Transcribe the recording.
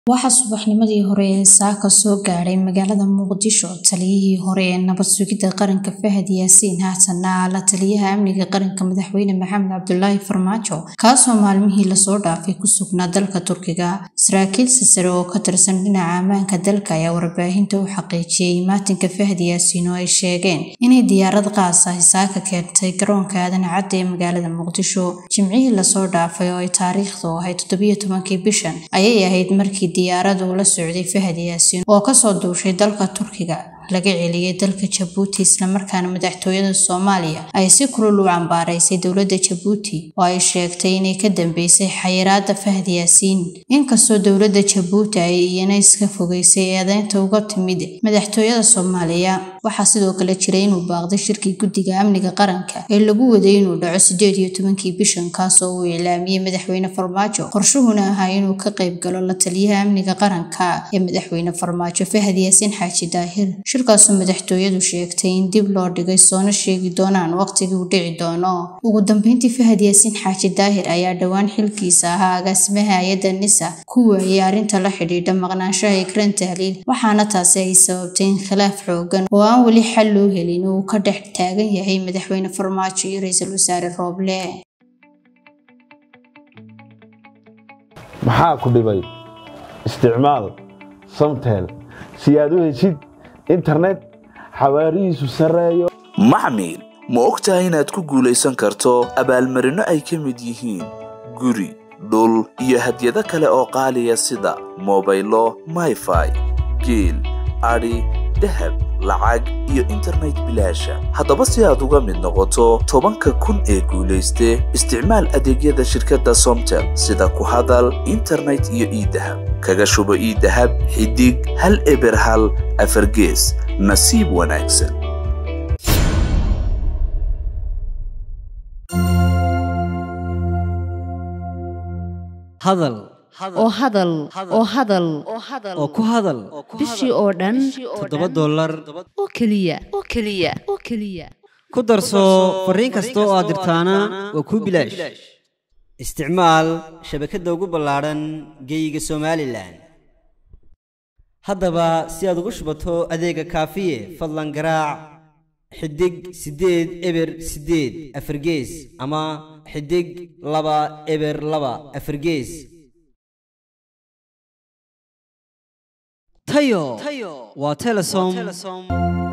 waxaa subaxnimadii hore ee saaka soo gaadhay magaalada muqdisho taliyihii hore ee nabad sugidda qaranka fahad yaasiin haatana la taliyaha amniga qaranka madaxweyne maxamed cabdulaahi farmaajo kaasoo maalmihii lasoo dhaafay ku sugnaa dalka turkiga saraakiil sisare oo ka tirsan dhinaca ammaanka dalka ayaa warbaahinta u xaqiijiyey maatinka fahad yaasiin oo ay sheegeen inay diyaarad qaas ah saaka keentay garoonka aadan cadde ee magaalada muqdisho jimcihii lasoo dhaafay oo ay taariikhdu ahayd toddobiyo tobankii bishan ayay ahayd markii diyaarad uu la socday fahad yaasiin oo kasoo duushay dalka turkiga laga celiyay dalka jabuuti islamarkaana madaxtooyada soomaaliya ay si kulul u cambaaraysay dowladda jabuuti oo ay sheegtay inay ka dambeysay xayiraada fahad yaasiin inkastoo dowladda jabuuti ay iyana iska fogeysay eedeynta uga timid madaxtooyada soomaaliya waxaa sidoo kale jiray inuu baaqday shirkii guddiga amniga qaranka ee lagu waday inuu dhaco sideed iyo tobankii bishan kaasoo uu iclaamiyey madaxweyne farmaajo qorshuhuna ahaa inuu ka qayb galo la taliyaha amniga qaranka ee madaxweyne farmaajo fahad yaasiin xaaji daahir shirkaasoo madaxtooyadu sheegtay in dib loo dhigay soona sheegi doonaan waqtigii uu dhici doono ugu dambeyntii fahad yaasiin xaaji daahir ayaa dhowaan xilkiisa ahaa agaasimaha hay-adda nisa ku waayey arrinta la xidhiidha maqnaanshaha ikran tahliil waxaana taasi ay sababtay in khilaaf xoogan oo aan weli xal loo helin uu ka dhex taagan yahay madaxweyne farmaajo iyo ra-iisul wasaare rooble maxaa ku dhibay isticmaal samtel si aad u heshid internet xawaarihiisu sarreeyo maxmil ma og tahay inaad ku guulaysan karto abaalmarinno ay ka mid yihiin guri dhul iyo hadyado kale oo qaaliya sida mobaylo mayfai geel adhi dahab lacag iyo internet bilaasha haddaba si aad uga mid noqoto tobanka kun ee guulayste isticmaal adeegyada shirkadda somtel sida ku hadal internet iyo iidahab kaga shubo iidahab xidig hal eber hal afargees nasiib wanaagsan hadal oo hadal oo hadal oo ku hadal bishii oo dhan toddoba dollar oo keliya oo keliya oo keliya ku darso fariin kasta oo aad dirtaana waa kuu bilaash isticmaal shabakadda ugu ballaadhan geeyiga somalilan haddaba si aad ugu shubato adeega kaafiye fadlan garaac xidig siddeed eber siddeed afargees ama xidig laba eber laba afargees tayo waa telesom